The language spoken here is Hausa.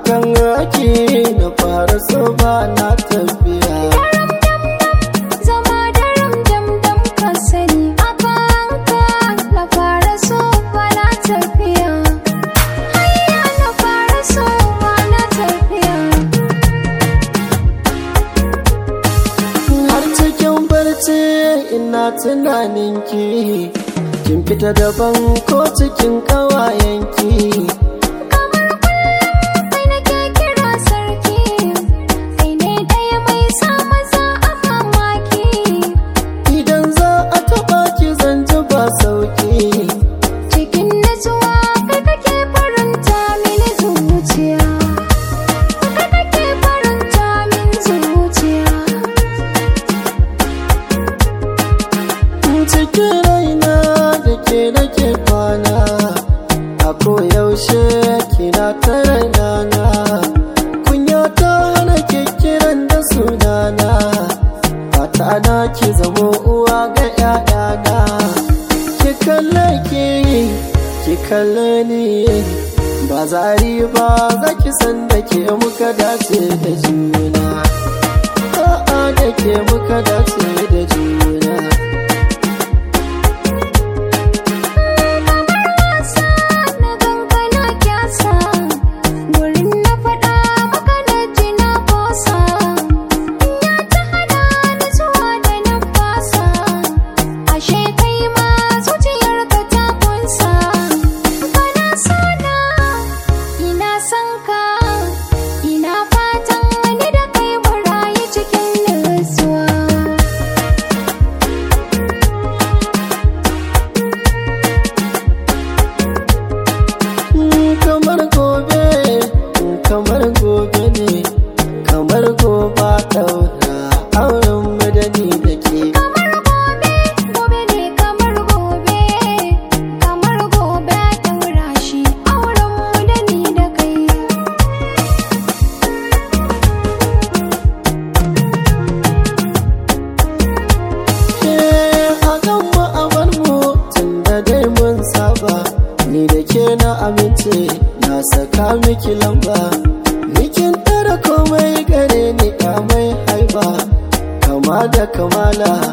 akan raki na fara so ba na tafiya Zama daram dam dam ka sani a kanka na fara so na tafiya. Hayya na fara so na tafiya. har cikin barci ina tunaninki kin fita daban ko cikin ƙawayenki Kamar kullum kai nake kira sarki, kai ne ɗaya mai sa maza a mamaki. idan za a taɓa ki zan ji ba sauki Cikin natsuwa kai kake faranta mini zuciya. Kai kake faranta min zuciya. cikin raina da ke nake kwana a koyaushe kina ta rainana kunya ta hana ke kiran da sunana fata na ki zamo uwa ga 'ya'yana ki kalle ki ki kalle ni ba zari ba za ki san da ke muka dace da juna a'a da ke muka dace da juna Kamar wasa na gangana kyasa, wurin na faɗa maka na ji na kosa. Ya ta hana ni zuwa da na fasa, ashe kai ma zuciyarka ta kunsa. Kana sana, ina son ka, ina fatan ni da kai mu rayu cikin nutsuwa. Mm, kamar gobe mm, kamar gobe ne kamar gobe daura auren madani da ke Kamar gobe, gobe ne kamar gobe, kamar gobe ɗaura shi auren mu da ni da kai. Eh, a gan mu a bar mu tun da dai mun saba ni da ke na amince na saka miki lamba Nikin tara komai gare ni mai haiba kama da kamala